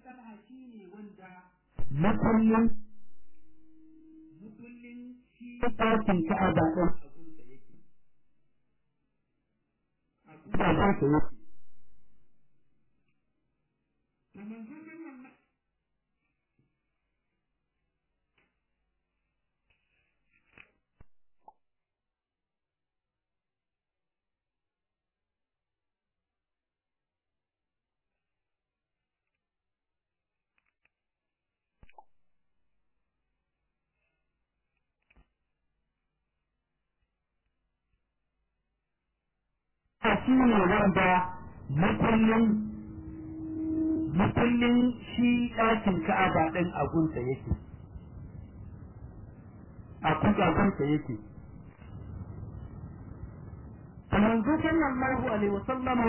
talha shi ne wanda makullin makullin shi ɗakin ka'aba ɗin abunsa yake abunsa yake da manzo sallallahu shi ne wanda makullin makullin shi ɗakin ka'aba ɗin agunsa yake a kugagunsa yake manzo sallallahu alaihi wa sallama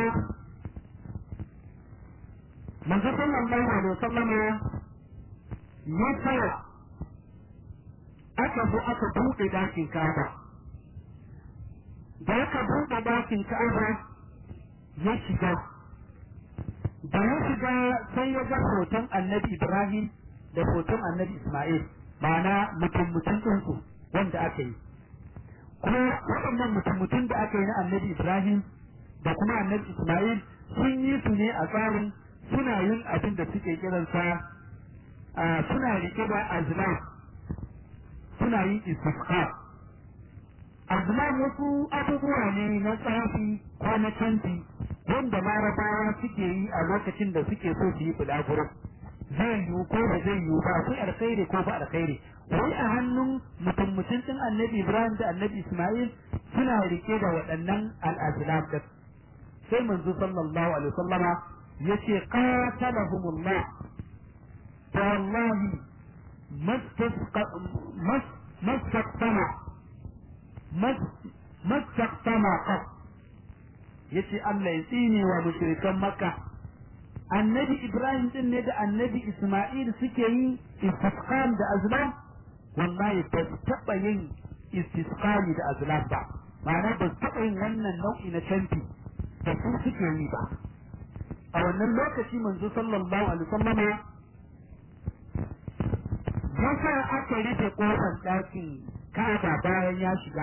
manzo sallallahu alaihi wa sallama ya tsaya aka zo aka buɗe ɗakin ka'aba da aka buɗe ɗakin ka'aba ya shiga da ya shiga sai ya ga hoton annabi ibrahim da hoton annabi isma'il ma'ana mutum mutum ɗinsu wanda aka yi kuma waɗannan mutum mutum da aka yi na annabi ibrahim da kuma annabi isma'il sun yi su ne a tsarin suna yin abin da suke kiransa suna riƙe da azlam suna yin istisqa azlam wasu abubuwa ne na tsafi ko na canji wanda larabawa suke yi a lokacin da suke so su yi bulaguro zai yiwu ko ba zai yiwu ba akwai alkhairi ko ba alkhairi wai a hannun mutum mutum din annabi ibrahim da annabi isma'il suna rike da waɗannan al'azlam da sai manzo sallallahu alaihi wasallama yace qatalahumullah ta wallahi mastaqtama mastaqtama qat yace Allah ya tsine wa mushrikan Makka annabi Ibrahim din ne da annabi Isma'il suke yi istisqam da azlam wallahi ba su taɓa yin istisqami da azlam ba ma'ana ba su taɓa yin wannan nau'i na canfi da su suke yi ba a wannan lokaci manzo sallallahu alaihi wasallam ya sa aka rufe kofar ɗakin Ka'aba bayan ya shiga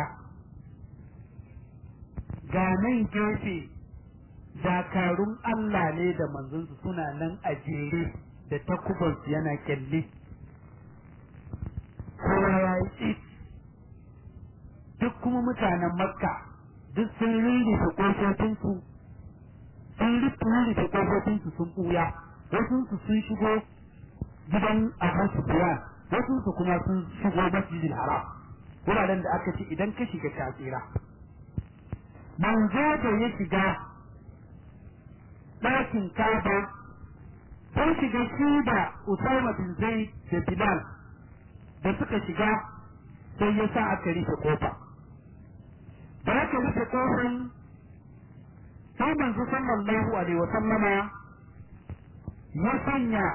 ga nan gefe dakarun Allah ne da manzonsu suna nan a jere da takubansu yana kyalle kowa ya yi tsit duk kuma mutanen makka duk sun rirrife ƙofofinsu sun rirrife ƙofofinsu sun ɓuya wasunsu sun shigo gidan abu sufiya wasunsu kuma sun shigo masjidil haram wuraren da aka ce idan ka shiga ta tsira manzo da ya shiga ɗakin kaba sun shiga shi da Usama bin Zaid da Bilal da suka shiga sai ya sa aka rufe kofa da aka rufe kofan sai manzo sallallahu alaihi wa sallama ya sanya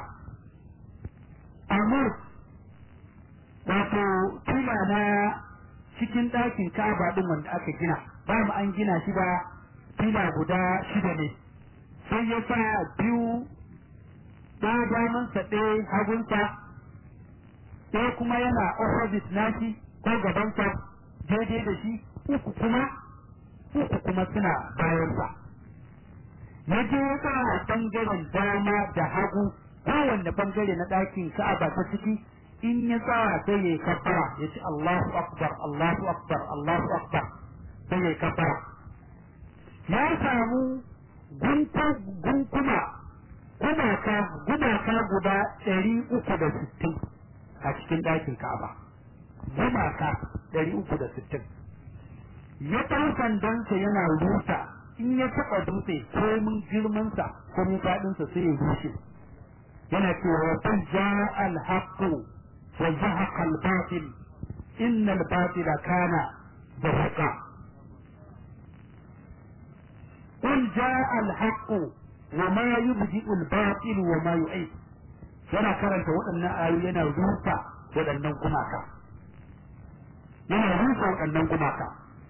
amur wato tula na cikin ɗakin kaba ɗin wanda aka gina ba mu an gina shi ba fila guda shida ne sai ya sa biyu ɗaya damansa ɗaya hagunsa ɗaya kuma yana opposite nashi ko gabansa daidai da shi uku kuma uku kuma suna bayansa ya je ya sa bangaren dama da hagu kowanne bangare na ɗakin ka'aba ta ciki in ya tsaya sai ya kabbara ya ce Allahu akbar Allahu akbar Allahu akbar sai ya kabbara ya samu gunkuma gumaka gumaka guda ɗari uku da sittin a cikin ɗakin Ka'aba gumaka ɗari uku da sittin ya ɗau sandansa yana rusa in ya taɓa dutse ko mun girmansa ko mun faɗinsa sai ya rushe yana cewa kun ja al-haqqu wa zahaqa al-batil inna al-batila kana zahaqa قل جاء الحق وما يبدئ الباطل وما يعيد yana karanta waɗannan ayoyi yana rusa waɗannan gumaka yana rusa waɗannan gumaka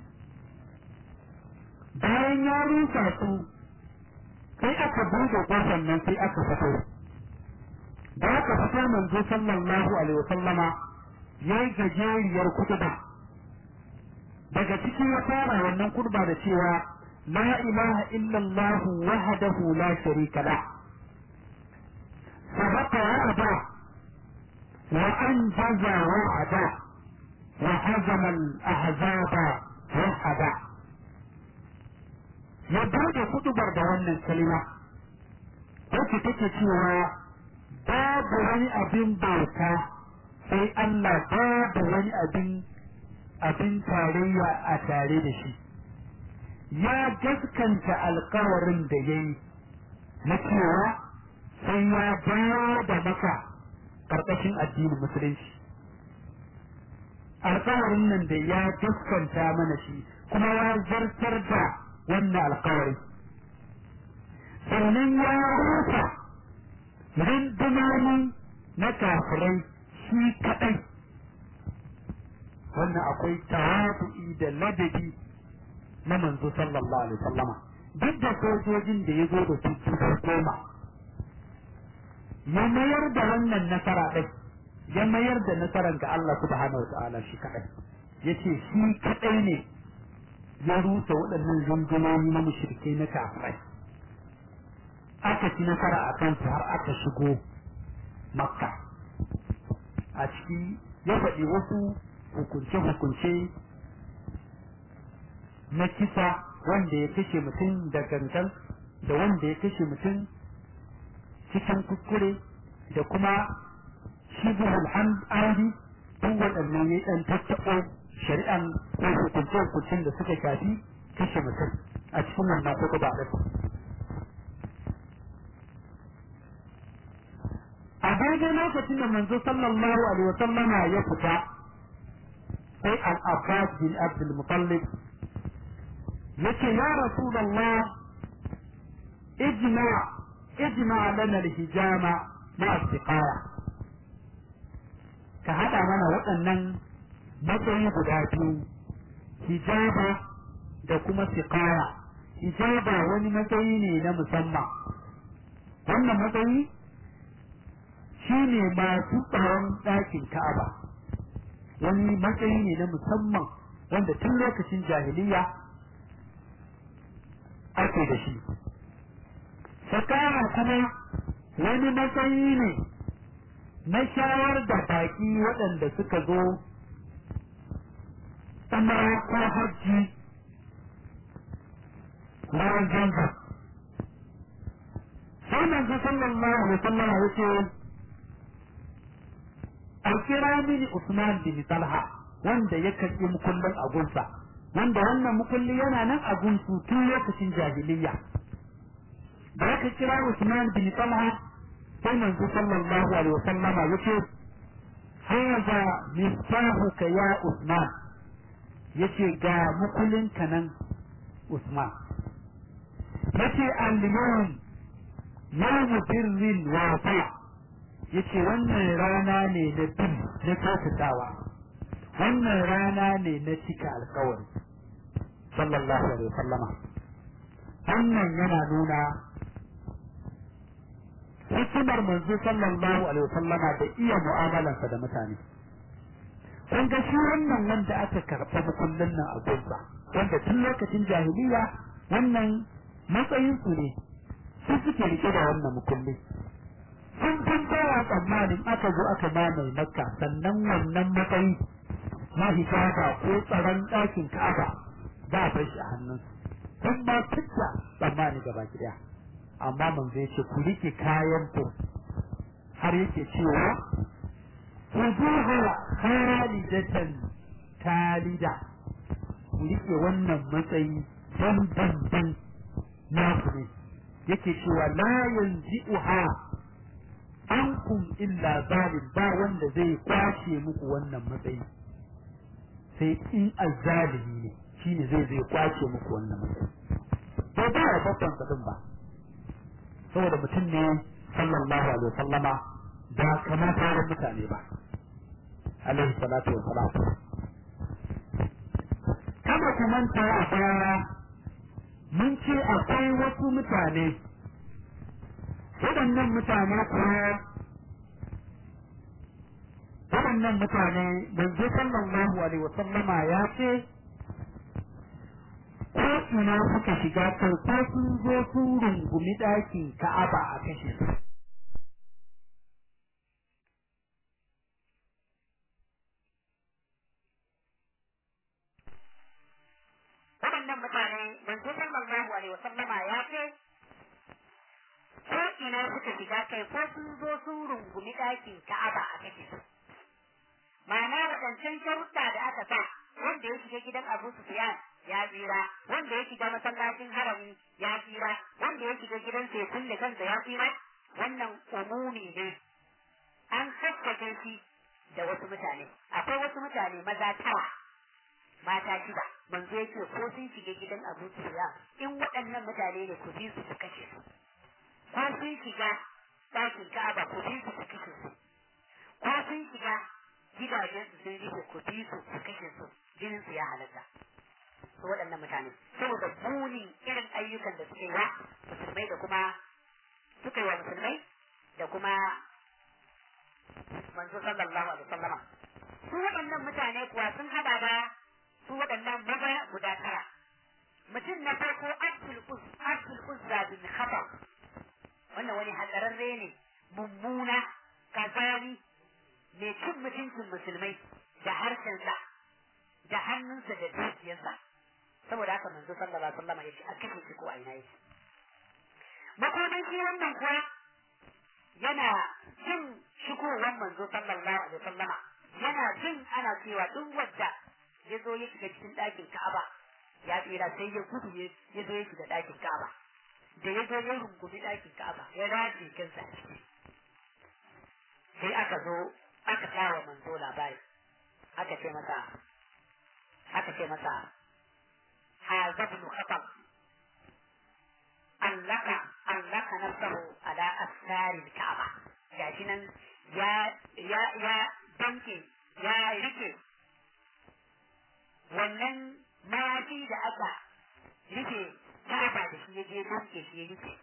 bayan ya rusa su sai aka buɗe ƙofar nan sai aka fito da aka fita manzo sallallahu alaihi wa sallama yayi gajeriyar kutuba daga cikin ya fara wannan kurba da cewa la ilaha illallah wahdahu la sharika la sabata wa'ada wa anjaza wa'ada wa hazama al-ahzaba wahada ya bude kutubar da wannan kalima wacce take cewa babu wani abin bauta sai Allah babu wani abin abin tarayya a tare da shi ya gaskanta alkawarin da ya yi na cewa sai ya bayar da maka ƙarƙashin addinin musulunci alkawarin nan da ya gaskanta mana shi kuma ya zartar da wannan alkawari sannan ya rufa rundunonin na kafirai shi kaɗai wannan akwai tawadu'i da ladabi na manzo sallallahu alaihi wasallama duk da sojojin da ya zo da su su koma ya mayar da wannan nasara ɗin ya mayar da nasarar ga Allah subhanahu wa ta'ala shi kaɗai yace shi kaɗai ne ya rusa waɗannan rundunoni na mushrikai na kafirai aka ci nasara a kansu har aka shigo makka a ciki ya faɗi wasu hukunce-hukunce na kisa wanda ya kashe mutum da gangan da wanda ya kashe mutum cikin kuskure da kuma shibhul amdi duk waɗannan ya ɗan tattaɓo shari'an ko hukunce-hukuncen da suka shafi kashe mutum a cikin wannan kuka ba a daidai lokacin da manzo sallallahu alaihi wa sallama ya fita sai al-abbas bin abdul mutallib yace ya rasulullah ijma ijma lana al-hijama ma istiqara ka hada mana waɗannan matsayi guda biyu hijaba da kuma siqaya hijaba wani matsayi ne na musamman wannan matsayi shi ne masu tsaron ɗakin Ka'aba wani matsayi ne na musamman wanda tun lokacin jahiliya ake da shi. Sakara kuma wani matsayi ne na shawar da baƙi waɗanda suka zo umara ko hajji bayan zanzan. Sai manzo sallallahu alaihi wasallam ya ce a kira mini Usman bin Talha wanda ya karɓi mukullin agunsa wanda wannan mukulli yana nan a gunsu tun lokacin jahiliya da aka kira Usman bin Talha sai manzo sallallahu alaihi wasallam yace hadha miftahuka ya Usman yace ga mukullin ka nan Usman yace al-yawm yawm birrin wa fa' yace wannan rana ne na bin na kyautatawa wannan rana ne na cika alkawari sallallahu alaihi wasallama wannan yana nuna hikimar manzo sallallahu alaihi wasallama da iya mu'amalansa da mutane kun ga shi wannan wanda aka karɓa kullun nan a gunsa wanda tun lokacin jahiliya wannan matsayin su ne su suke rike da wannan mukulli sun san bawa tsammanin aka zo aka mamaye makka sannan wannan matsayi na hijaba ko tsaron ɗakin ka'aba za a bar shi a hannunsu sun ba fitta tsammani gaba ɗaya amma manzo ya ce ku rike kayan ku har yake cewa ku zuha khalidatan talida ku rike wannan matsayi dan dan dan na ku ne yake cewa la yanzi'uha ankum illa zalim ba wanda zai kwace muku wannan matsayi sai in azzalimi ne shine zai zai kwace muku wannan matsayi to ba ya babban sadin ba saboda mutum ne sallallahu alaihi wasallama ba kamar sauran mutane ba alaihi salatu wa salam kama ku manta a baya mun ce akwai wasu mutane waɗannan mutane kuwa waɗannan mutane manzo sallallahu alaihi wasallama ya ce ko ina suka shiga kai ko sun zo sun rungumi ɗakin ka'aba a kashe su waɗannan mutane manzo sallallahu alaihi wasallama ya ce ko ina suka shiga kai ko sun zo sun rungumi ɗakin ka'aba a kashe su ma'ana waɗancan sharuɗa da aka sa wanda ya shiga gidan Abu Sufyan ya tsira wanda ya shiga masallacin harami ya tsira wanda ya shiga gidan sai kulle kansa ya tsira wannan umumi ne an kakkace shi da wasu mutane akwai wasu mutane maza tara mata shida manzo yake ko sun shiga gidan Abu Sufyan in waɗannan mutane ne ku bi su su kashe su ko sun shiga ɗakin Ka'aba ku bi su su kashe su ko sun shiga gidajen su sun rufe ku bi su su kashe su jinin su ya halatta su waɗannan mutane saboda bunin irin ayyukan da suka yi wa musulmai da kuma suka yi wa musulmai da kuma manzo sallallahu alaihi wasallama su waɗannan mutane kuwa sun hada da su waɗannan maza guda tara mutum na farko abdul uzza bin khatab wannan wani hatsararre ne mummuna kazani mai cin mutuncin musulmai da harshensa da hannunsa da dukiyarsa saboda haka manzo sallallahu alaihi wasallam ya ce a kashe shi ko a ina yake makonan shi wannan kuwa yana jin shigowar manzo sallallahu alaihi wasallama yana jin ana cewa duk wadda ya zo ya shiga cikin ɗakin Ka'aba ya tsira sai ya gudu ya zo ya shiga ɗakin Ka'aba da ya zo ya rungumi ɗakin Ka'aba ya raje kansa a ciki sai aka zo aka kawo manzo labari aka ce masa aka ce masa hadha ibn khatab allaka allaka nafsahu ala asari Ka'aba gashi nan ya ya ya danke ya rike wannan mayafi da aka rike Ka'aba da shi ya je danke shi ya rike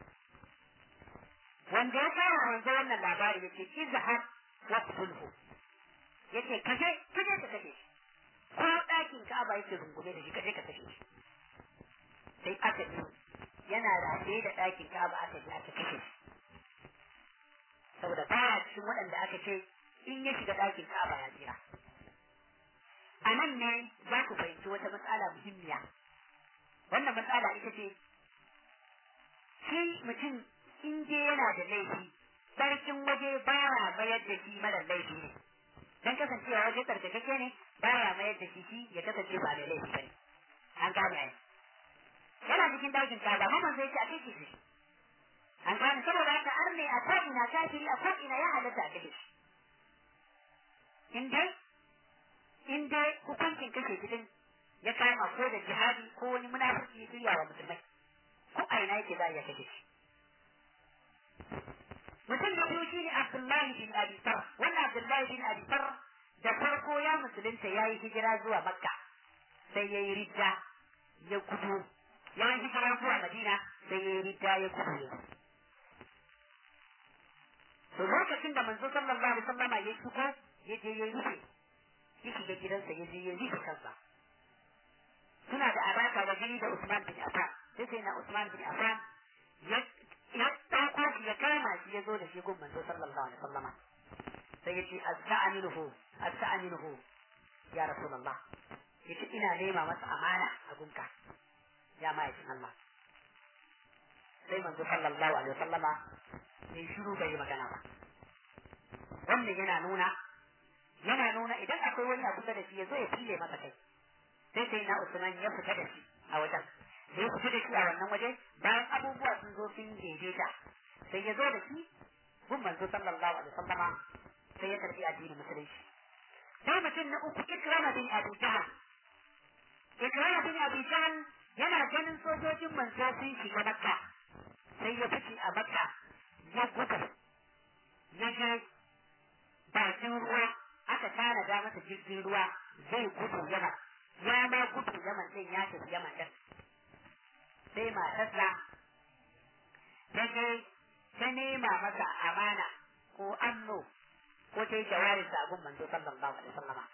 wanda ya kawo manzo wannan labari yace izhar waqtulhu yace kaje kaje ka kashe shi ko ɗakin Ka'aba yake rungume da shi kaje ka kashe shi sai aka yi yana rataye da ɗakin Ka'aba aka je aka kashe shi saboda baya cikin waɗanda aka ce in ya shiga ɗakin Ka'aba ya tsira a nan ne za ku fahimci wata matsala muhimmiya wannan matsala ita ce shi mutum in je yana da laifi sarkin waje baya mayar da shi mara laifi ne dan kasancewa waje tsarkakeke ne baya mayar da shi shi ya kasance ba da laifi bane an gane ai yana cikin dakin kaza mamman zai ce a kai shi an gane saboda haka ar ne a ko ina kafiri a ko ina ya halatta a kashe shi in dai in dai hukuncin kashe gidan ya kama ko da jihadi ko wani munafiki ya shirya wa musulmai ko a ina yake za a iya kashe shi mutum da biyu shine Abdullahi bin Abi Sarr wannan Abdullahi bin Abi Sarr da farko ya musulunta ya yi hijira zuwa Makka sai ya yi ridda ya gudu ya yi hijira zuwa Madina sai ya yi ridda ya gudu to lokacin da manzo sallallahu alaihi wasallama ya shigo ya je ya rufe ya shiga gidansa ya je ya rufe kansa suna da alaka da jini da Usman bin Affan sai sai na Usman bin Affan ya ya ɗauko shi ya kama shi ya zo da shi gun manzo sallallahu alaihi wasallama sai ya ce asta'minuhu asta'minuhu ya rasulullah yace ina nema masa amana a gunka ya ma'aikin Allah sai manzo sallallahu alaihi wasallama sai shiru bai magana ba wannan yana nuna yana nuna idan akwai wani abu da shi ya zo ya fille masa kai sai sai na Usman ya fita da shi a wajen da ya fita da shi a wannan waje bayan abubuwa sun zo sun daidaita sai ya zo da shi gun manzo sallallahu alaihi wasallama sai ya karbi addinin musulunci sai mutum na uku ikrama bin abu jahal ikrama bin abu jahal yana ganin sojojin manzo sun shiga makka sai ya fice a makka ya gudu ya je bakin ruwa aka tanada masa jirgin ruwa zai gudu yaman ya ma gudu yaman din ya tafi yaman din sai matarsa ta je ta nema masa amana ko anno ko ta yi jawarin sa abun manzo sallallahu alaihi wasallama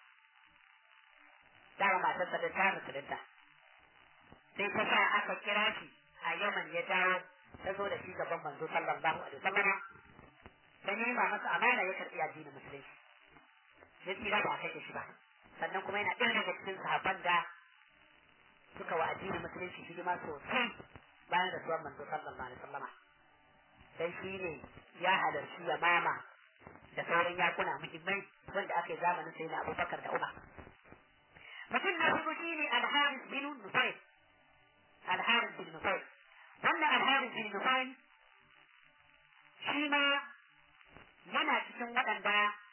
dama matarsa da ta musulunta sai ta sa aka kira shi a yaman ya dawo ta zo da shi gaban manzo sallallahu alaihi wasallama ta nema masa amana ya karbi addinin musulunci ya tsira ba a kashe shi ba sannan kuma yana ɗaya daga cikin sahabban da suka wa addinin musulunci hidima sosai bayan da suwan manzo sallallahu alaihi wasallama dan shi ne ya halarci ya mama da sauran yakuna muhimmai wanda aka yi zamanin sai na abubakar da umar mutum na hudu shi ne alharis bin nufai alharis bin nufai wannan alharis bin nufai shi ma yana cikin waɗanda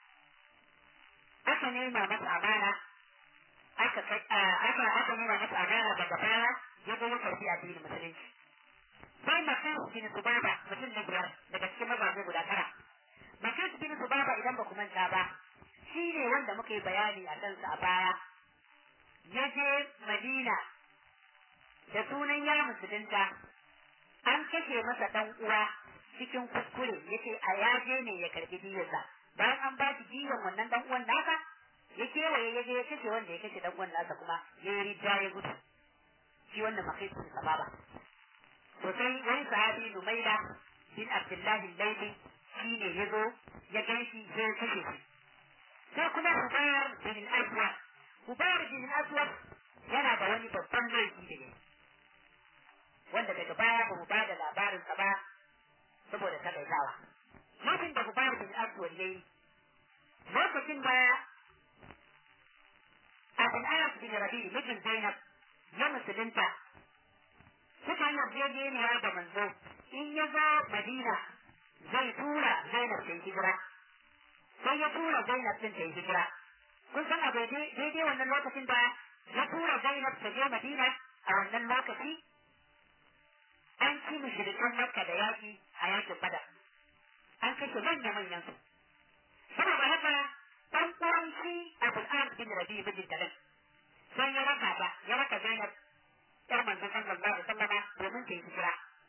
aka nema masa amana aka aka aka nema masa amana daga baya ya zo ya karbi addinin musulunci sai makan bin subaba mutum na biyar daga cikin mazaje guda tara makan bin subaba idan ba ku manta ba shi ne wanda muka yi bayani a kansa a baya ya je madina da sunan ya musulunta an kashe masa dan uwa cikin kuskure yace a yaje ne ya karbi diyarsa bayan an ba shi diyan wannan dan uwan nasa ya kewaye ya je ya kashe wanda ya kashe dan uwan nasa kuma ya yi rija ya gudu shi wannan makaisun sababa to sai wani sahabi Numaila bin Abdullahi Laifi shi ne ya zo ya gan shi sai kashe shi sai kuma Hubayar bin Aswad Hubayar bin Aswad yana da wani babban laifi da ne wanda daga baya ba mu ba da labarinsa ba saboda takaitawa lokacin da Hubayar bin Aswad ya yi lokacin da Abin Arab bin Rabi mijin Zainab ya musulunta suka yi yarjejeniya da manzo in ya zo Madina zai tura Zainab ta yi hijira sai ya tura Zainab din ta yi hijira kun san a daidai wannan lokacin da ya tura Zainab ta je Madina a wannan lokaci an ci mushrikan Makka da yaki a yakin Badar an kashe manya manyan su saboda haka dan uwan shi Abul As bin Rabi bin Talib sai ya raka ta ya raka Zainab yar manzon sallallahu alaihi wasallam domin ta yi hijira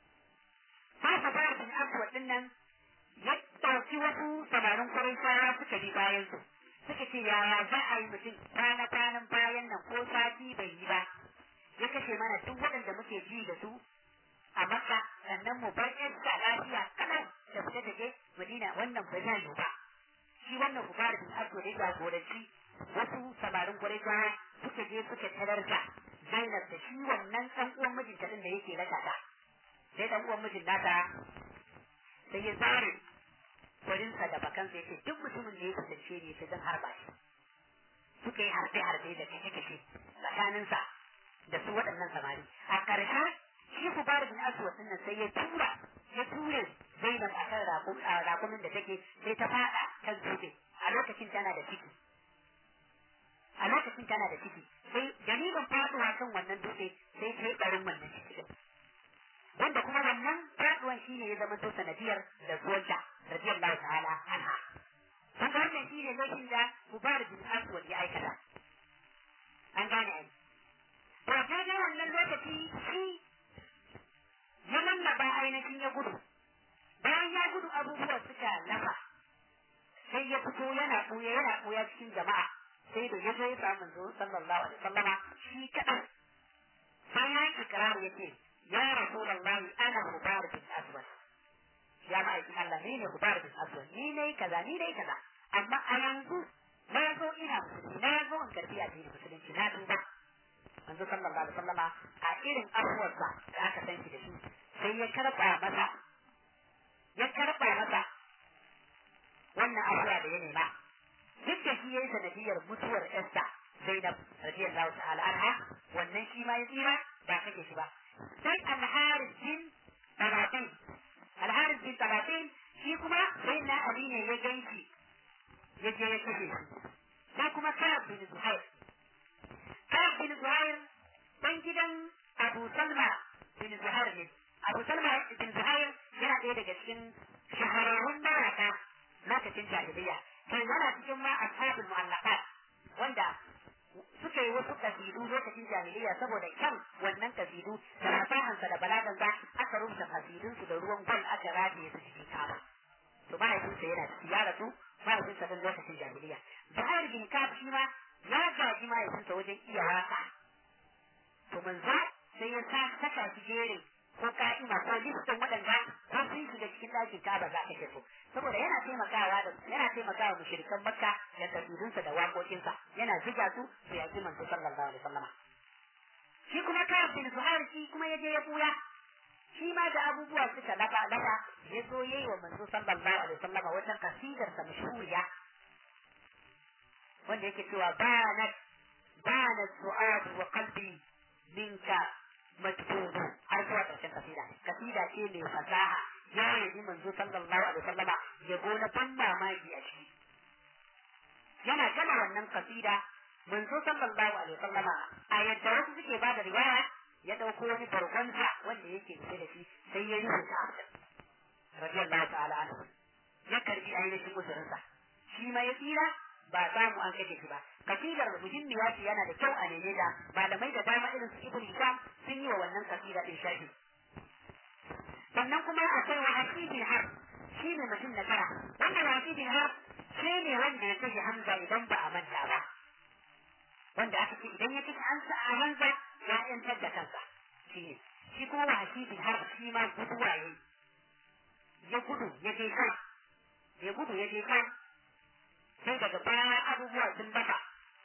sai ka fara bin Aswad din nan ya ɗauki wasu samarin Qurayshawa suka bi bayan su suka ce yaya za a yi mutum kwana kwanan bayan nan ko sati bai yi ba ya kashe mana duk waɗanda muke ji da su a Makka sannan mu bar ƴan lafiya kaɗan da fita da je Madina wannan ba zai yi ba shi wannan Hubar bin Aswad ya jagoranci wasu samarin Qurayshawa suka je suka tarar da Zainab da shi wannan ɗan uwan mijinta din da yake raka ta sai ɗan uwan mijin nata sai ya zare kwarinsa da bakansa yace duk mutumin da ya kusance ne sai zan harba shi suka yi harbe harbe da kashe kashe tsakaninsa da su waɗannan samari a ƙarshe shi Hubar bin Aswad din nan sai ya tura ya ture Zainab a kan rakumin da take sai ta faɗa kan dutse a lokacin tana da ciki a lokacin tana da ciki sai dalilin faduwa kan wannan dutse sai ta yi barin wannan ciki wanda kuma wannan faduwan shi ne ya zama to sanadiyar da zuwanta radiyallahu ta'ala anha kun ga wannan shi ne lokacin da Hubar bin Aswad ya aikata an gane ai to ta ga wannan lokaci shi ya lallaba ainihin ya gudu bayan ya gudu abubuwa suka lafa sai ya fito yana ɓuya yana ɓuya cikin jama'a sai da ya zo ya samu manzo sallallahu alaihi wasallama shi kaɗan sai ya yi ikrar ya ce ya rasulullahi ana hubar bin aswad ya ma'aikin Allah ni ne hubar bin aswad ni ne kaza ni ne kaza amma a yanzu na zo ina musulmi na zo in karbi addinin musulunci na duba manzo sallallahu alaihi wasallama a irin abuwarsa da aka san shi da shi sai ya karɓa masa ya karɓa masa wannan abuwa da ya nema duk da shi yayi sanadiyar mutuwar Esther Zainab radiyallahu ta'ala anha wannan shi ma ya tsira ba kake shi ba sai Al-Harith bin Tabatin Al-Harith bin Tabatin shi kuma sai na Ali ne ya ganshi ya je ya kashe shi sai kuma Ka'ab bin Zuhair Ka'ab bin Zuhair dan gidan Abu Salma bin Zuhair ne Abu Salma bin Zuhair yana ɗaya daga cikin shahararrun maraka lokacin jahiliya kai yana cikin ma ashabul mu'allaqat wanda suka yi wasu kasidu lokacin jahiliya saboda kyan wannan kasidu da fasahansa da balagan ba aka rubuta kasidun su da ruwan gwal aka rataye su cikin kaba to mahaifinsa yana ciki ya rasu mahaifinsa don lokacin jahiliya Zuhair bin Ka'ab shi ma ya gaji mahaifinsa wajen iya waka to manzo sai ya sa saka shi jerin ko ka'ima ko listin waɗanda ko sun shiga cikin ɗakin Ka'aba za ka ce so saboda yana taimakawa da yana taimakawa mushrikan Makka da kasidunsa da waƙoƙinsa yana ziga su su yaƙi manzo sallallahu alaihi wasallam shi kuma Ka'ab bin Zuhair shi kuma ya je ya buya shi ma da abubuwa suka lafa lafa ya zo yayi wa manzo sallallahu alaihi wasallam wata kasidar sa mashhuriya wanda yake cewa banat banat su'ad wa qalbi minka matbubu har zuwa ƙarshen kasida kasida ce mai fasaha ya yi manzo sallallahu alaihi wasallama ya gona ban mamaki a ciki yana gama wannan kasida manzo sallallahu alaihi wasallama a yadda wasu suke ba da riwaya ya dauko wani bargonsa wanda yake rufe da shi sai ya rubuta radiyallahu ta'ala anhu ya karbi ainihin uzurinsa shi ma ya tsira ba samu an kashe shi ba kasidar muhimmiya ce yana da kyau a neme da malamai da dama irin su ibn hisham sun yi wa wannan kasida din sharhi sannan kuma akwai wa hasibin har shi ne mutum na tara wannan hasibin har shi ne wanda ya kashe hamza idan ba a manta ba wanda aka ce idan ya kashe hamza a hamza ya yantar da kansa shi ne shi kuma wa hasibin har shi ma guduwa ya ya gudu ya je kan ya gudu ya je kan sai daga baya abubuwa sun bata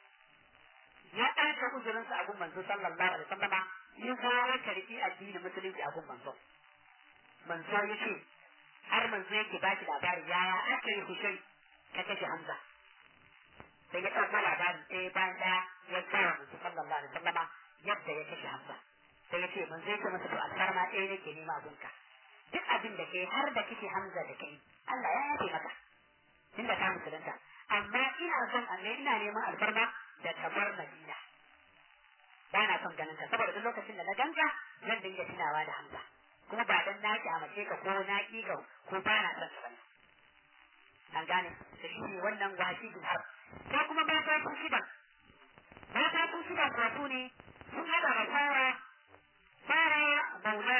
ya ɗauka uzurinsa a gun manzo sallallahu alaihi wasallama in kuma ya karfi addinin musulunci a gun manzo manzo ya ce har manzo yake ba shi labari yaya aka yi hushai ka kashe hamza sai ya ɗauka labari ɗaya bayan ɗaya ya kawo manzo sallallahu alaihi wasallama yadda ya kashe hamza sai ya ce manzo ya ce masa to alfarma ɗaya nake nema abunka duk abin da kai har da kike hamza da kai Allah ya yafe maka tunda ka musulunta amma ina son Allah ina neman alfarma da kamar Madina ba na son ganin ka saboda duk lokacin da na ganka zan dinga tunawa da Hamza kuma ba dan na kyamace ka ko na ki ka ko ba na son ka an gane da shi ne wannan washi bin har sai kuma ba ta su shida ba ta su shida ko su ne sun hada da fara fara maula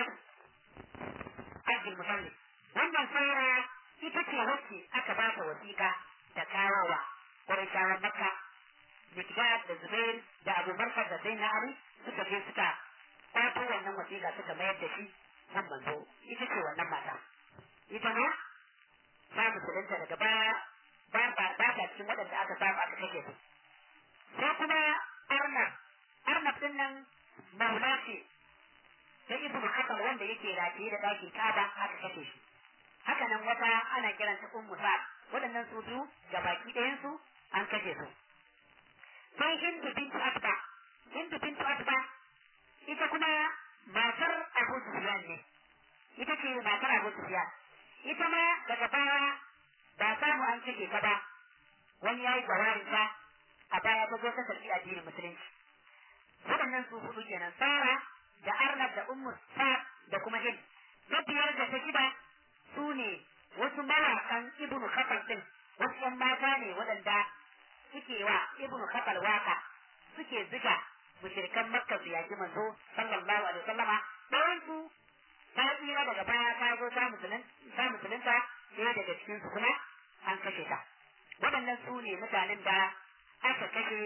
Abdul Mutallib wannan fara ita ce wacce aka ba ta wasiƙa da kawowa ƙwarishawan makka mikdad da zubair da abu barkar da sai na ali suka je suka kwato wannan wasiƙa suka mayar da shi nan manzo ita ce wannan mata ita ma ta musulunta daga baya ba ba ba ta cikin waɗanda aka samu aka kashe su sai kuma arnab arnab din nan maula ce ta ibnu hakam wanda yake rataye da ɗakin kaba aka kashe shi haka nan wata ana kiranta ummu sa waɗannan su biyu ga baki ɗayan su an kashe su sai hindu bintu atba hindu bintu atba ita kuma matar abu sufyan ne ita ce matar abu sufyan ita ma daga baya ba samu an kashe ta ba wani yayi jawarin ta a baya ta zo ta karɓi addinin musulunci waɗannan su hudu kenan sara da arnab da ummu sa da kuma hind na biyar da ta shida su ne wasu mawaƙan ibnu kafal din wasu ƴan mata ne waɗanda suke wa ibnu kafal waka suke ziga mushrikan makka su yaki manzo sallallahu alaihi wasallama ɗayan su ta tsira daga baya ta zo ta musulun ta musulunta ɗaya daga cikin su kuma an kashe ta waɗannan su ne mutanen da aka kashe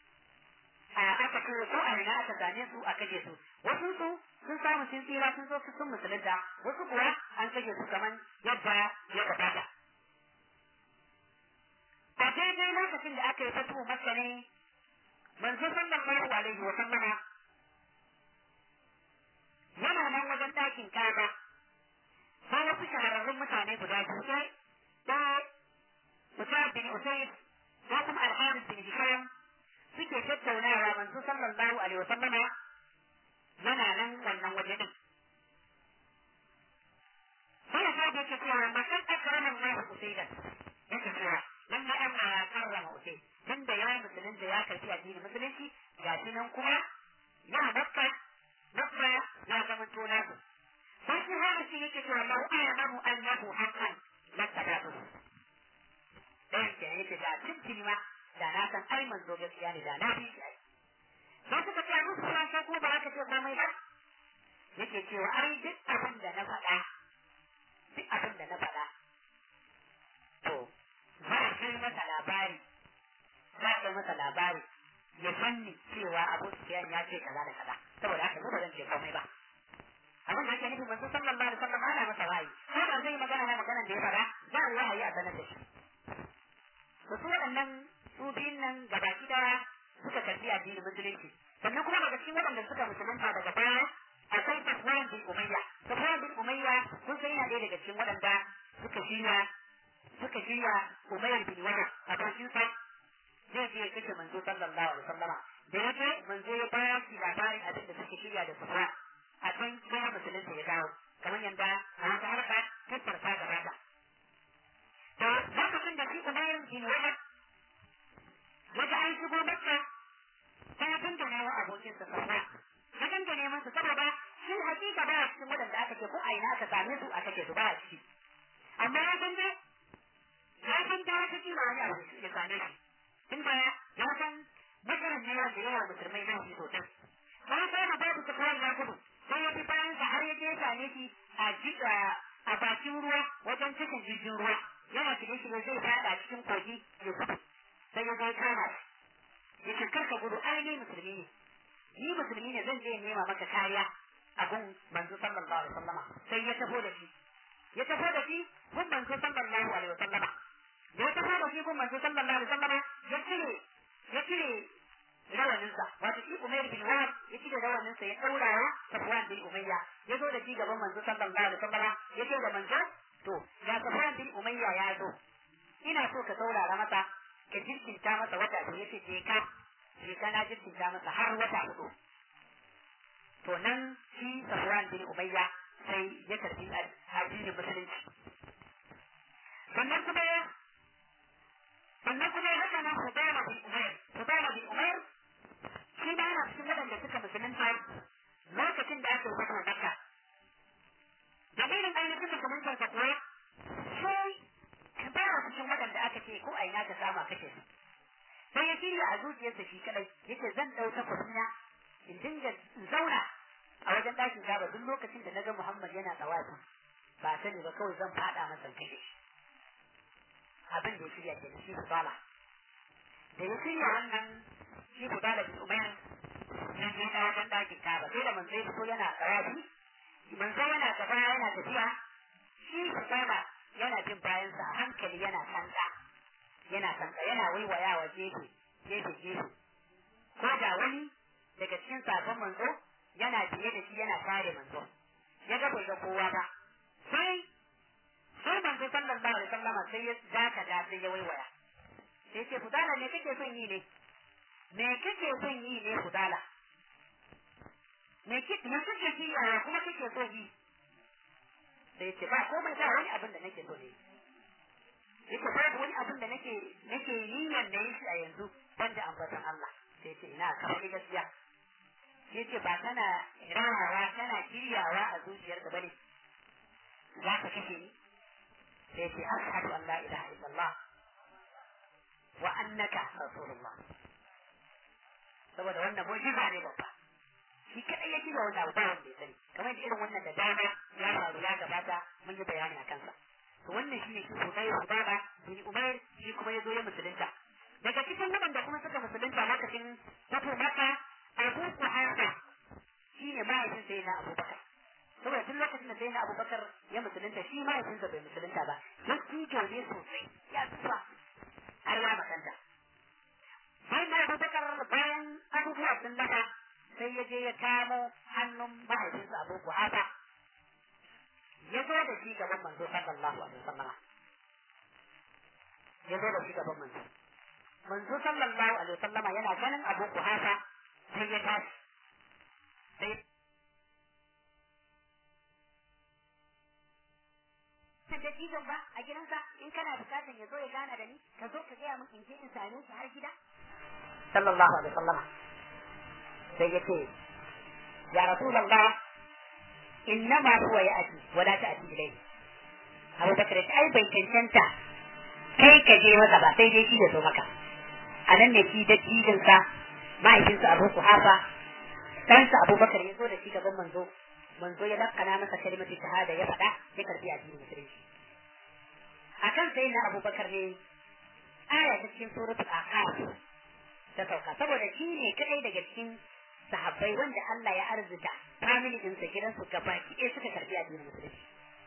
a aka kashe ko a ina aka gane su a kashe su wasu su sun samu sun tsira sun zo sun musulunta wasu kuwa an kashe su kaman yadda ya gabata a daidai lokacin da aka yi fatu masa ne manzo sallallahu alaihi wa sallama yana nan wajen ɗakin kaba sai wasu shahararrun mutane guda biyu sai da Usman bin Usayd ko kuma Al-Harith bin Hisham suke tattaunawa manzo sallallahu alaihi wa sallama yana nan wannan waje din sai ya sake yake cewa makan akraman Allah Usaydan yake cewa nan ma Allah ya karrama Usayd tunda ya musulunta ya karfi addinin musulunci ga shi nan kuma ya makka makka ya zama tona su sai shi haka shi yake cewa lau a'lamu annahu haqqan lattabatu dan ke yake da tuntuni ma da na san ai manzo gaskiya ne da na bi shi ai sai suka ce musu kuma sai ko ba za ka ce komai ba yake cewa ai duk abin da na faɗa duk abin da na faɗa to za a ce Sufyan ya ce kaza da kaza saboda haka ba zan ce komai ba abin da ake nufi manzo sallallahu alaihi wasallam ana masa wahayi ko da zai magana na maganar da ya fara za a yi wahayi a sanar da shi to su waɗannan su biyun nan gabaki daya suka karbi addinin musulunci sannan kuma daga cikin waɗanda suka musulunta daga baya akwai Safwan bin Umayya Safwan bin Umayya kun san yana ɗaya daga cikin waɗanda suka shirya suka shirya Umayr bin Wahab a bakin sa zai je kashe manzo sallallahu alaihi wasallama da yake manzo ya ba shi labarin abin da suke shirya da Safwan a kan sai musulunta ya dawo kamar yanda a wata harka tattarta gaba da to lokacin da shi Umayr bin Wahab Wajen an shigo makka ta dangane wa abokinsa sarra ya dangane masa saboda shi hakika ba cikin waɗanda aka ce ko a ina aka same su aka ce su ba ciki amma ya san dai ya san da wata kila wani abu ya same shi tun da ya san matsalar ne wanda yawa musulmai nan shi sosai sai sai da babu su kawai ya gudu sai ya bi bayan sa har ya je same shi a jika a bakin ruwa wajen cikin jirgin ruwa yana shirye shirye zai fada cikin kogi ya gudu sai ya zai kama shi ya ce karka gudu ai ni musulmi ne ni musulmi ne zan je nema maka kariya a gun manzo sallallahu alaihi wasallama sai ya taho da shi ya taho da shi gun manzo sallallahu alaihi wasallama da ya taho da shi gun manzo sallallahu alaihi wasallama ya cire ya cire rawaninsa wato shi Umayr bin Wahab ya cire rawaninsa ya daura wa Safwan bin Umayya ya zo da shi gaban manzo sallallahu alaihi wasallama ya ce da manzo to ga Safwan bin Umayya ya zo ina so ka saurara masa ka jirkinta masa wata da yace je ka je ka na jirkinta masa har wata hudu to nan shi Safwan bin Umayya sai ya karbi addinin musulunci sannan kuma sannan kuma haka nan Hudayma bin Umayr Hudayma bin Umayr shi ma yana cikin waɗanda suka musulunta lokacin da aka yi wata Makka dalilin ainihin musulunta ka kuwa sai ka fara cikin waɗanda aka ce ko a ina ka samu kashe su sai ya shirya a zuciyarsa shi kadai yace zan ɗauka kwasina in dinga in zauna a wajen ɗakin gaba duk lokacin da na ga Muhammad yana tsawafi ba sani ba kawai zan faɗa masa kashe shi abin da ya shirya ke shi Fudala da ya shirya wannan shi Fudala bin Umayr ya je da wajen ɗakin gaba sai da manzo ya fito yana tsawafi manzo yana gaba yana tafiya shi Fudala yana bin bayansa a hankali yana kanka yana kanka yana waiwayawa gefe gefe gefe ko da wani daga cikin sabon manzo yana biye da shi yana kare manzo ya ga bai ga kowa ba sai sai manzo sallallahu alaihi wasallam sai ya zaka da sai ya waiwaya sai ce fudala me kake son yi ne me kake son yi ne fudala me kike me kake yi kuma kake son yi sai ce ba komai ba wani abin da nake so ne yake babu wani abin da nake nake niyyar da yi shi a yanzu banda ambatan Allah sai ce ina ka faɗi gaskiya sai ce ba kana rawawa kana shiryawa a zuciyarka bane za ka kashe ni sai ce ashhadu an la ilaha illallah wa annaka rasulullah saboda wannan mu'jiza ne babba shi kadai ya shirya wannan abu ba wanda ya sani kamar da irin wannan da dama ya faru ya gabata mun yi bayani a kansa to wannan shi ne shi Hudai Hudaba bin Umair shi kuma ya zo ya musulunta daga cikin waɗanda kuma suka musulunta lokacin fito maka Abu Kuhafa shi ne mahaifin sai na Abu Bakar saboda tun lokacin da sai na Abu Bakar ya musulunta shi mahaifinsa bai musulunta ba ya tijo ne sosai ya tsufa har ya makanta sai na Abu Bakar bayan abubuwa sun lafa sai ya je ya kamo hannun mahaifinsa Abu Kuhafa ya zo da shi gaban manzo sallallahu alaihi wasallam ya zo da shi gaban manzo manzo sallallahu alaihi wasallam yana ganin Abu Kuhafa sai ya tashi sai da dattijon ba a gidansa in kana bukatan ya zo ya gana da ni ka zo ka gaya min in je in same shi har gida sallallahu alaihi wasallam sai ya ce ya rasulullah innama huwa ya'ti wa la ta'ti ilayhi Abu Bakar ya ai bai cancanta kai ka je masa ba sai dai shi ya zo maka a nan ne shi da sa mahaifinsa Abu Kuhafa ɗansa Abu Bakar ya zo da shi gaban manzo manzo ya lakkana masa kalimatu shahada ya faɗa ya karbi addinin musulunci akan sai na Abu Bakar ne aya ta cikin suratul Aqaf ta sauka saboda shi ne kadai daga cikin sahabbai wanda Allah ya arzuta family din sa gidan su gaba ki suka karbi addinin musulunci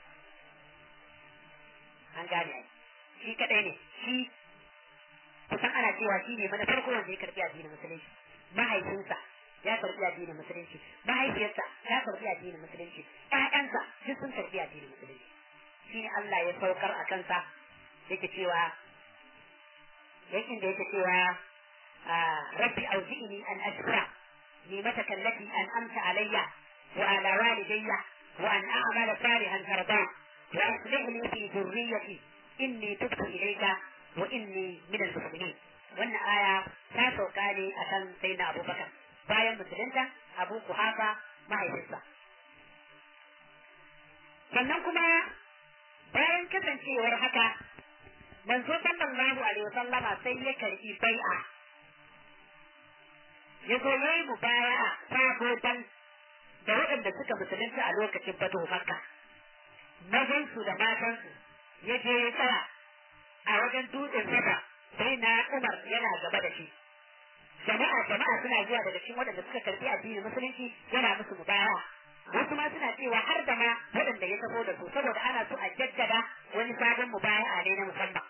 an gane shi kadai ne shi kusan ana cewa shi ne mana farko wanda ya karbi addinin musulunci mahaifinsa ya karbi addinin musulunci mahaifiyarsa ya karbi addinin musulunci ƴaƴansa duk sun karbi addinin musulunci shi ne Allah ya saukar a kansa yake cewa yakin da yake cewa rabbi auzi'ni an ashkura ni'mataka allati an'amta alayya wa ala walidayya wa an a'mala salihan tarda wa aslih li fi dhurriyyati inni tubtu ilayka wa inni min al-muslimin wannan aya ta sauka ne akan sayyidina Abubakar bayan musulunta Abu Kuhafa mahaifinsa sannan kuma bayan kasancewar haka manzo sallallahu alaihi wasallama sai ya karbi bai'a ya zo yayi mubaya'a sabodan da waɗanda suka musulunta a lokacin fatu makka mazansu da matansu ya je ya tsaya a wajen dutsen saba sai na umar yana gaba da shi jama'a jama'a suna zuwa daga cikin waɗanda suka karbi addinin musulunci yana musu mubaya'a wasu ma suna cewa har da ma waɗanda ya taho da su saboda ana so a jaddada wani sabon mubaya'a ne na musamman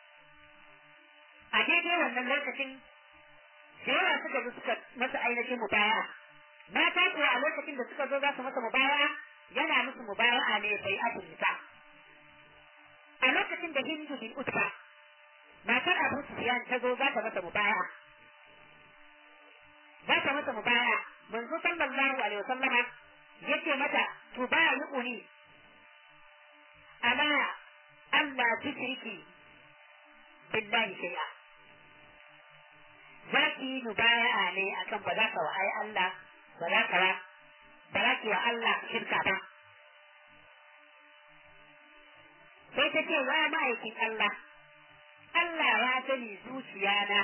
a daidai wannan lokacin da yawa suka zo suka masa ainihin mubaya'a mata kuwa a lokacin da suka zo za su masa mubaya'a yana musu mubaya'a ne bai abin nisa a lokacin da hindu bin utba matar abu sufyan ta zo za ta masa mubaya'a za ta masa mubaya'a manzo sallallahu alaihi wasallama yace mata tubayi'uni ala Allah tushriki billahi shay'a za ki yi mubaya'a ne akan ba za ka wa ai Allah ba za ka ba za ki wa Allah shirka ba sai ta ce wa ma'aikin Allah Allah ya sani zuciyana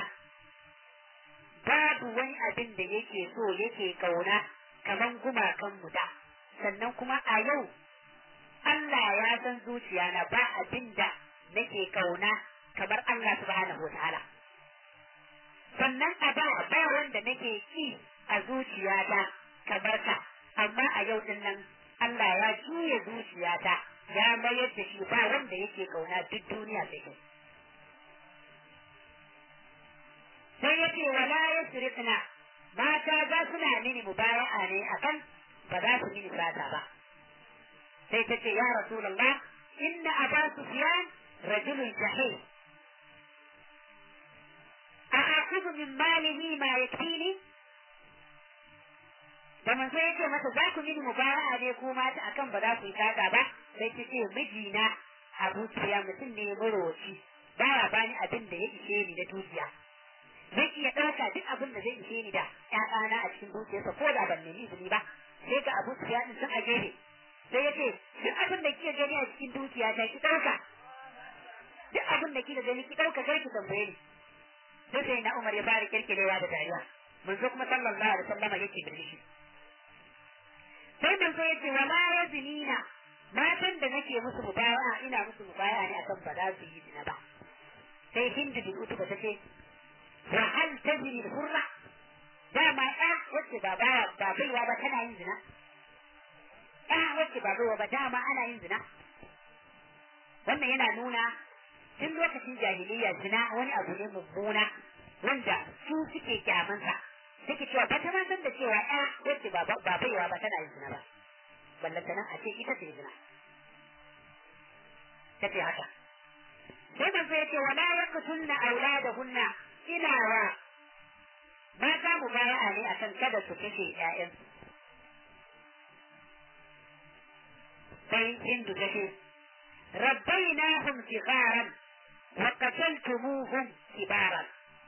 babu wani abin da yake so yake kauna kaman gumakan mu da sannan kuma a yau Allah ya san zuciyana ba abin da nake kauna kamar Allah subhanahu wa ta'ala sannan a ba ba wanda nake ki a zuciyata kamar ka amma a yau din nan Allah ya juya zuciyata ya mayar da shi ba wanda yake kauna duk duniya sai kai sai yake wala yasrifna mata za suna mini mubaya'a ne akan ba za su mini sata ba sai ta ce ya rasulullah inna aba sufyan rajulun jahil أأخذ من ماله ما يكفيني da manzo yake mata za ku mini mubara'a ne ko mata akan ba za ku yi kaga ba sai ta ce mijina Abu Sufyan mutum ne marowaci baya bani abin da ya ishe ni da dukiya zai iya ɗauka duk abin da zai ishe ni da ƴaƴana a cikin dukiyarsa ko da ban nemi izini ba sai ga Abu Sufyan din sun a gefe sai ya ce duk abin da kike gani a cikin dukiya ta ki ɗauka duk abin da kike gani ki ɗauka kar ki tambaye ni sai sai na Umar ya fara kirkirewa da dariya manzo kuma sallallahu alaihi wasallama yake birnishi sai manzo yace wala yazinina matan da nake musu mubaya'a ina musu mubaya'a ne akan ba za su yi zina ba sai hindu bin utuba tace wa hal tajri hurra dama ɗa wacce ba ba ba baiwa ba tana yin zina ɗa wacce ba baiwa ba dama ana yin zina wannan yana nuna tun lokacin jahiliya zina wani abu ne mummuna wanda su suke kyamansa suke cewa ba ta ma san da cewa ya wacce ba ba baiwa ba tana yin zina ba ballanta nan a ce ita ce zina ta ce haka sai manzo ya ce wa la yaqtulna auladahunna ina wa mata mu baya ne akan kada su kashe ƴaƴansu sai hindu ta ce ربيناهم صغارا وقتلتموهم كبارا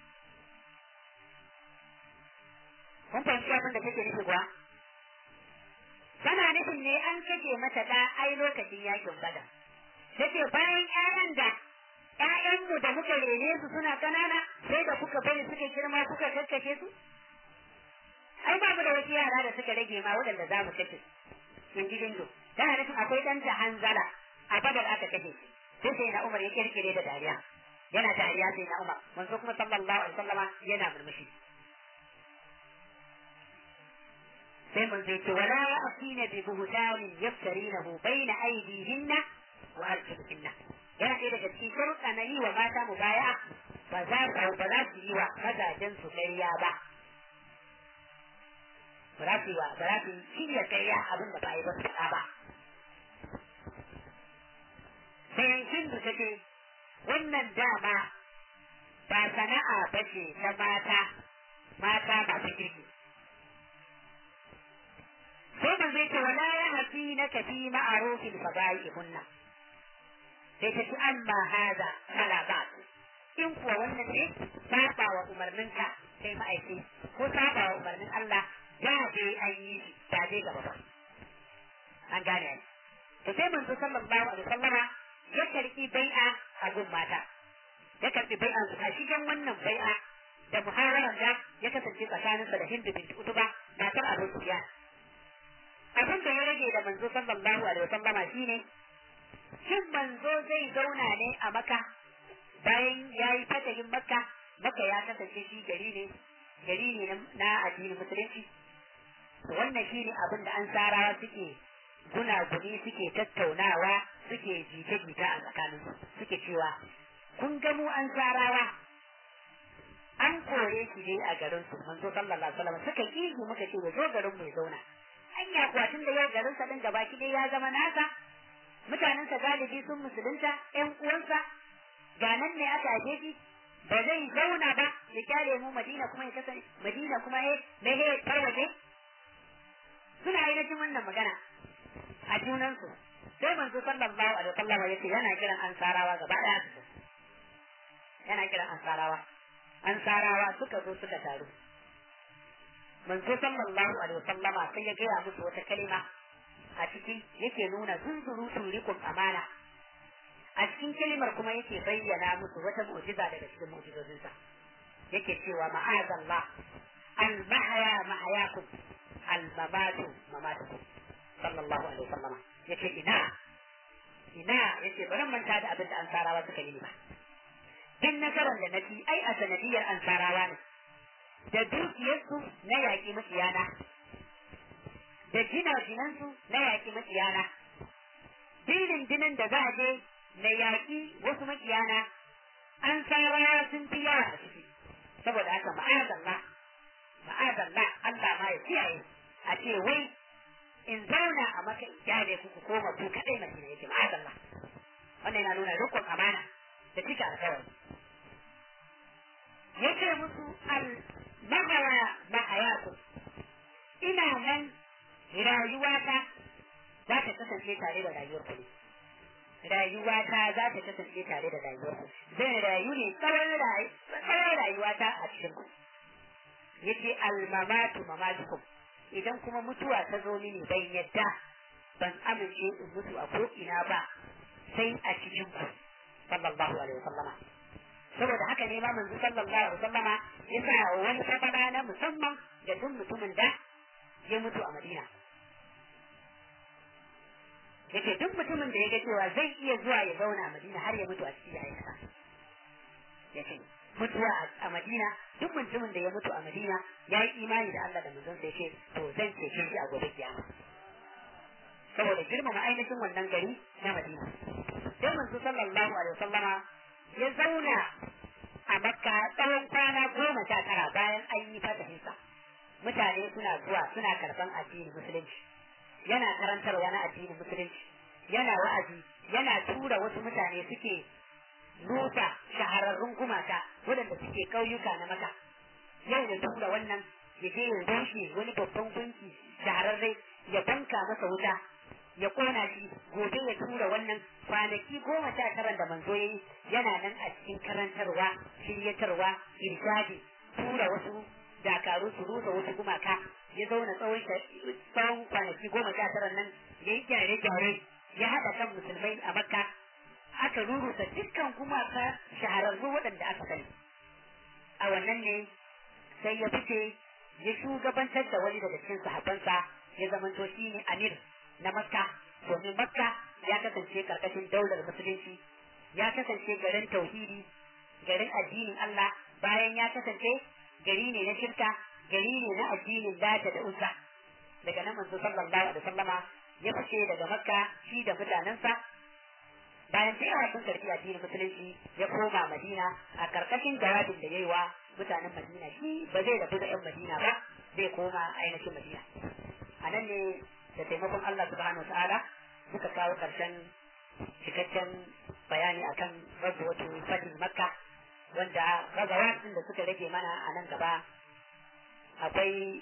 kun fahimci abin da take nufi kuwa tana nufin ne an kashe mata da ai lokacin yakin bada take bayan ƴaƴan da ƴaƴanmu da muka rene su suna ƙanana sai da kuka bari suka girma kuka kakkashe su ai ba mu da wasu yara da suka rage ma waɗanda za mu kashe in ji dindo tana nufin akwai ɗanta hanzala a badar aka kashe shi sai sai na Umar ya kirkire da dariya yana dariya sai na Umar manzo kuma sallallahu alaihi wasallama yana murmushi sai mun zai ce wala ya asina bi buhtanin yaftarinahu baina aydihinna wa arjulihinna yana ɗaya daga cikin sharuɗa na yi wa mata mu baya ba za su ba za su yi wa mazajen su ƙarya ba ba za su yi wa ba za su shirya ƙarya abin da ba yi ba su faɗa ba sai hindu ta ce wannan dama ba sana'a ba ce ta mata mata masu kirki sai ba zai ce wala ya hafi na kafi ma'arufin fada'i hunna sai ta ci amma haza fala ba in kuwa wannan ne saba wa umarninka sai ma'aiki ko saba wa umarnin Allah da dai an yi shi da dai gaba ba an gane ai to sai manzo sallallahu alaihi wasallama ya karki bai'a a gun mata ya karbi bai'a a cikin wannan bai'a da muhararar da ya kasance tsakaninsa da Hindu binti Utuba matar Abu Sufyan abin da ya rage da manzo sallallahu alaihi wasallama shine shin manzo zai zauna ne a maka bayan ya yi fatahin makka maka ya kasance shi gari ne gari ne na addinin musulunci wannan shi ne abin da an sarawa suke gunaguni suke tattaunawa suke jita-jita a tsakanin suke cewa kun ga mu an sarawa an kore shi dai a garin su manzo sallallahu alaihi wasallam suka yi muka ce ya zo garin mu ya zauna anya kuwa tun da yau garin sa din gaba ki dai ya zama nasa mutanensa galibi sun musulunta ƴan uwansa ga nan ne aka aje shi ba zai zauna ba ya kyale mu madina kuma ya kasance madina kuma ya mehe tarwaje suna yi na wannan magana a junansu sai manzo sallallahu alaihi wasallam ya ce yana kiran ansarawa gaba daya su yana kiran ansarawa ansarawa suka zo suka taru manzo sallallahu alaihi wasallama sai ya gaya musu wata kalima a ciki yake nuna zunzurutun rikon amana a cikin kalimar kuma yake bayyana musu wata mu'jiza daga cikin mu'jizozinsa yake cewa ma'azallah al-mahaya mahayakum al-mamatu mamatukum sallallahu alaihi wasallam yace ina ina yace bari manta da abin da ansarawa suka yi ba din nasarar da nafi ai a sanadiyar ansarawa ne da dukiyarsu na yaƙi makiyana da gina jinansu na yaƙi makiyana dinin dinin da za a je na yaƙi wasu makiyana an sarawa sun fi yawa a ciki saboda haka ma'azallah ma'azallah Allah ma ya kiyaye a ce wai in zauna a maka iyale ku koma ku kadai madina yake ma'azallah wannan yana nuna rukun amana da cika alkawari yace musu al mahaya mahayaku ina nan rayuwata za ta kasance tare da rayuwar ku rayuwata za ta kasance tare da rayuwar ku zan rayu ne tsawon rayuwata a cikin ku yace almamatu mamatukum idan kuma mutuwa ta zo mini bai yadda ban amince in mutu a ko ina ba sai a cikin ku sallallahu alaihi wasallama saboda haka ne ma manzo sallallahu alaihi wasallama ya sa wani sabana na musamman ga duk mutumin da ya mutu a Madina yake duk mutumin da ya ga cewa zai iya zuwa ya zauna a Madina har ya mutu a cikin yayin sa yake mutuwa a Madina duk mutumin da ya mutu a Madina ya yi imani da Allah da manzon sa yake to zan cece shi a gobe kiyama saboda girmama ainihin wannan gari na Madina sai manzo sallallahu alaihi wasallama ya zauna a Makka tsawon kwana goma sha tara bayan an yi fatahinsa mutane suna zuwa suna karban addinin musulunci yana karantarwa na addinin musulunci yana wa'azi yana tura wasu mutane suke nusa shahararrun gumaka waɗanda suke ƙauyuka na maka yau da tura wannan ya je ya rushe wani babban gunki shahararre ya banka masa wuta ya kona shi gobe ya tura wannan kwanaki goma sha tara da manzo yayi yana nan a cikin karantarwa shiryatarwa irshadi tura wasu dakaru su rusa wasu gumaka ya zauna tsawon tsawon kwanaki goma sha tara nan ya yi gyare-gyare ya haɗa kan musulmai a makka aka rurusa dukkan gumaka shahararru waɗanda aka sani a wannan ne sai ya fice ya shugabantar da wani daga cikin sahabbansa ya zamanto shi ne amir na makka domin makka ya kasance karkashin daular musulunci ya kasance garin tauhidi garin addinin Allah bayan ya kasance gari ne na shirka gari ne na addinin lata da uzza daga nan manzo sallallahu alaihi wasallama ya fice daga makka shi da mutanensa bayan da yawa sun karbi addinin musulunci ya koma madina a karkashin jawabin da yayi wa mutanen madina shi ba zai rabu da yan madina ba zai koma ainihin madina a nan ne da taimakon Allah subhanahu ta'ala suka kawo karshen cikakken bayani akan rabuwatu fadin makka wanda gazawa da suka rage mana a nan gaba akwai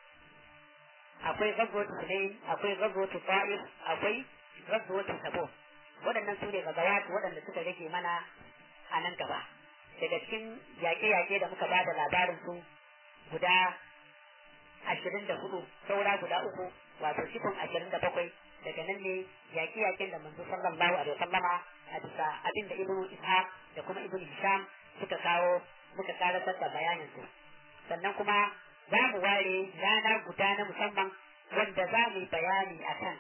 akwai gazuwatu Hunain, akwai gazuwatu Ta'if, akwai gazuwatu Sabo. Waɗannan su ne gazawatu waɗanda suka rage mana a nan gaba. Daga cikin yaƙe-yaƙe da muka bada labarin su guda ashirin da hudu, saura guda uku, wato cikin ashirin da bakwai, daga nan ne yaƙe-yaƙen da manzo sallallahu alaihi wasallama a bisa abin da Ibn Ishaq da kuma Ibn Hisham suka kawo muka karatar da bayanin su. Sannan kuma za mu ware rana guda na musamman wanda za mu yi bayani a kan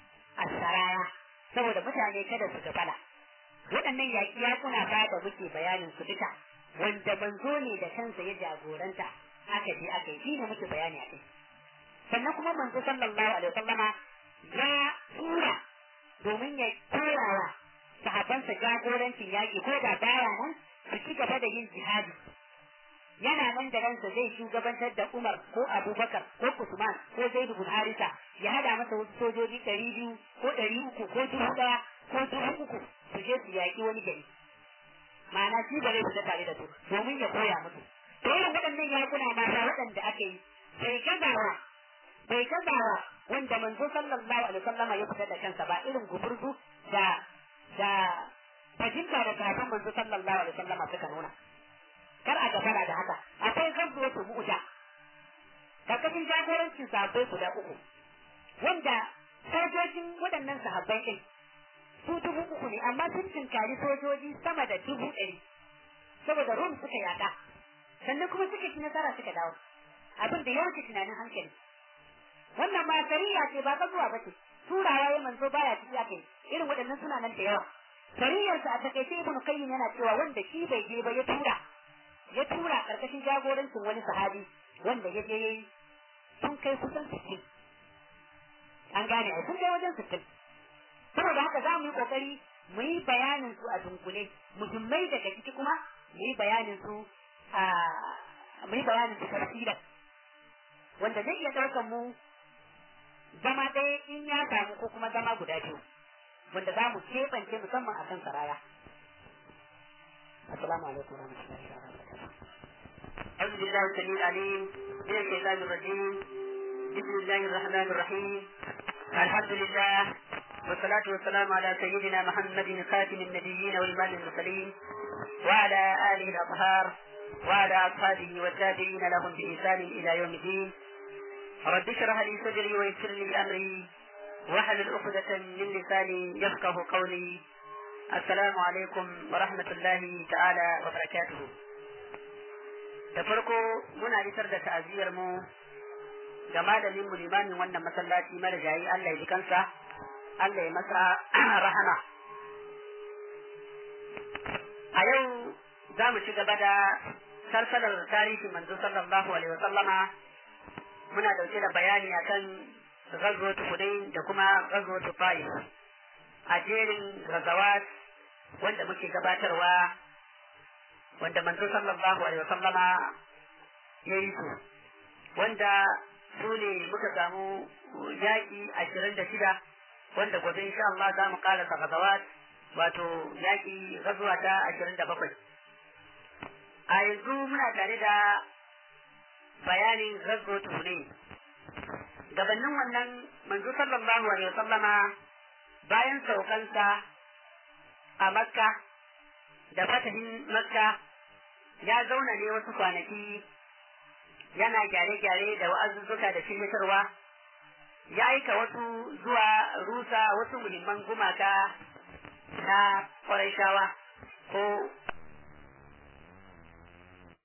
asaraya saboda mutane kada su gafala waɗannan yaƙi yakuna ba da muke bayanin su duka wanda manzo ne da kansa ya jagoranta aka je aka yi shi ne muke bayani a kai sannan kuma manzo sallallahu alaihi wasallama ya tura domin ya koyawa sahabbansa jagorancin yaƙi ko da baya nan su ci gaba da yin jihadi yana nan da ransa zai shugabantar da Umar ko Abubakar ko Usman ko Zaid bin Harisa ya hada masa wasu sojoji ɗari biyu ko ɗari uku ko dubu ɗaya ko dubu uku su je su yaƙi wani gari ma'ana shi ba zai fita tare da su domin ya koya musu to irin waɗannan yakuna mata waɗanda aka yi bai gazawa bai gazawa wanda manzo sallallahu alaihi wasallama ya fita da kansa ba irin gumurzu da da fahimta da sahabban manzo sallallahu alaihi wasallama suka nuna kar a gafara da haka akwai gazuwatu mu'ta karkashin jagorancin sahabbai guda uku wanda sojojin waɗannan sahabbai ɗin su dubu uku ne amma sun tinkari sojoji sama da dubu ɗari saboda rum suka yaɗa sannan kuma suka ci nasara suka dawo abin da ya wuce tunanin hankali wannan ma sariya ce ba zuwa ba ce turawa ya manzo baya ciki ake irin waɗannan suna nan da yawa sariyarsa a takaice ibnu qayyim yana cewa wanda shi bai je ba ya tura ya tura karkashin jagorancin wani sahabi wanda ya je yayi sun kai kusan sittin an gane ai sun kai wajen sittin saboda haka za mu yi kokari mu yi bayanin su a dunkule muhimmai daga ciki kuma mu yi bayanin su a mu yi bayanin su tafsiran wanda zai iya ɗaukar mu zama ɗaya in ya samu ko kuma zama guda biyu wanda za mu keɓance musamman a kan saraya. Assalamu alaikum wa rahmatullahi wa barakatuh. أعوذ بالله السميع العليم من الشيطان الرجيم بسم الله الرحمن الرحيم الحمد لله والصلاة والسلام على سيدنا محمد خاتم النبيين وإمام المرسلين وعلى آله الأطهار وعلى أصحابه والتابعين لهم بإحسان إلى يوم الدين رب اشرح لي صدري ويسر لي أمري واحلل عقدة من لساني يفقه قولي السلام عليكم ورحمة الله تعالى وبركاته da farko muna isar da ta'aziyar mu ga malamin mu limamin wannan masallaci marigayi Allah ya ji kansa Allah ya masa rahama a yau za mu ci gaba da salsalar tarihi manzo sallallahu alaihi wasallama muna dauke da bayani akan ghazwat Hudayn da kuma ghazwat Taif a jerin ghazawat wanda muke gabatarwa wanda manzo sallallahu alaihi wasallama ya yi su wanda su ne muka samu yaƙi ashirin da shida wanda gobe insha Allah za mu ƙarasa gazawat wato yaƙi gazuwa ta ashirin da bakwai a yanzu muna tare da bayanin gazuwa tuhune gabanin wannan manzo sallallahu alaihi wasallama bayan saukansa a makka da fatahin makka ya zauna ne wasu kwanaki yana gyare-gyare da wa'azuzzuka da shiryatarwa ya aika wasu zuwa rusa wasu muhimman gumaka na ƙwarai ko